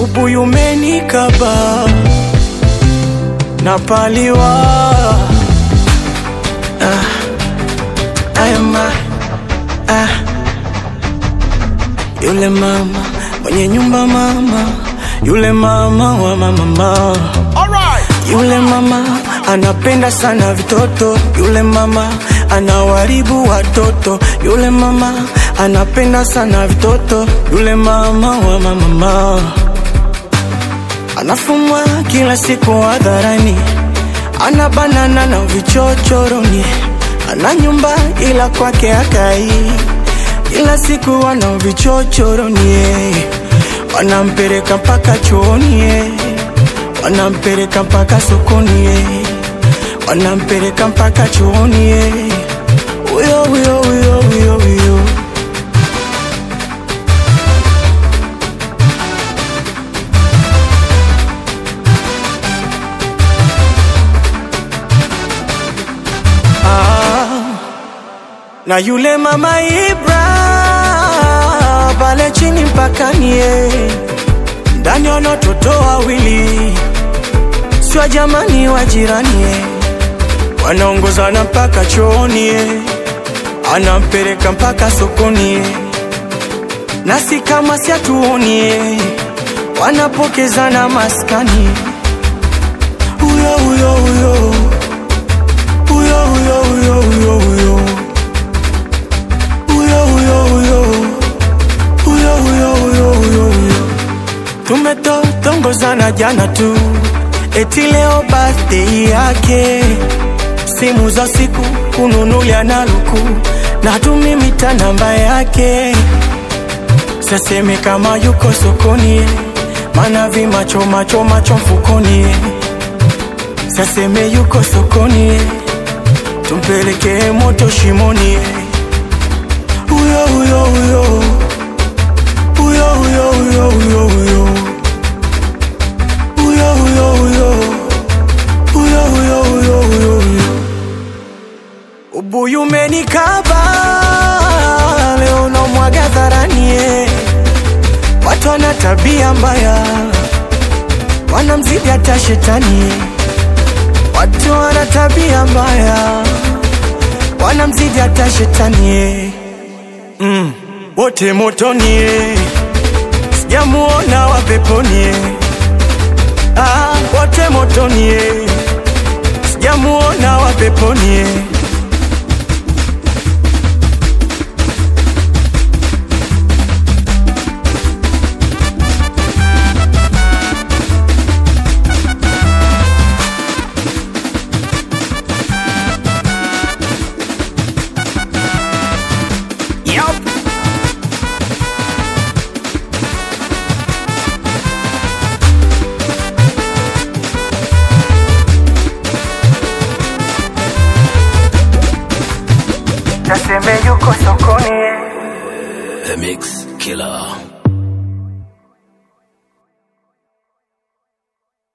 ubuyu umenikaba napaliwa ah, ayama, ah. Yule mama mwenye nyumba mama, yule mama wa mama yule mama anapenda sana vitoto, yule mama anawaribu watoto, yule mama anapenda sana vitoto, yule mama wa mama anafumwa kila siku hadharani, ana banana na vichochoroni, ana nyumba ila kwake akai, kila siku ana vichochoroni, wanampeleka mpaka chooni wanampeleka mpaka sokoni, wanampeleka mpaka chooni, huyo huyo huyo huyo huyo. Ah, na yule mama Ibra pale chini mpakani, ndani wana watoto wawili sio jamani wa jirani eh. wanaongozana mpaka chooni eh. anampeleka mpaka sokoni eh. nasi kama siatuoni eh. wanapokezana maskani huyo huyo huyo huyo huyo huyo huyo huyo huyo huyo huyo huyo huyo huyo huyo huyo tumetotongozana jana tu eti leo birthday yake, simu za siku kununulia na luku na tumimita namba yake, saseme kama yuko sokoni, mana vimacho macho macho mfukoni, saseme yuko sokoni, tumpeleke moto shimoni, huyo huyo huyo huyo huyo huyo huyo huyo huyo huyo huyo huyo huyo huyo huyo huyo ubuyu umenikaba leo unamwaga dharani eh. watu wana tabia mbaya wanamzidi hata shetani eh. watu wana tabia mbaya wanamzidi hata shetani eh. mm. wote motoni eh. sijamuona wa peponi eh. Ah, wote motoni eh. sijamuona wa peponi eh. Yup. Naseme yuko sokoni eh. The Mix Killer.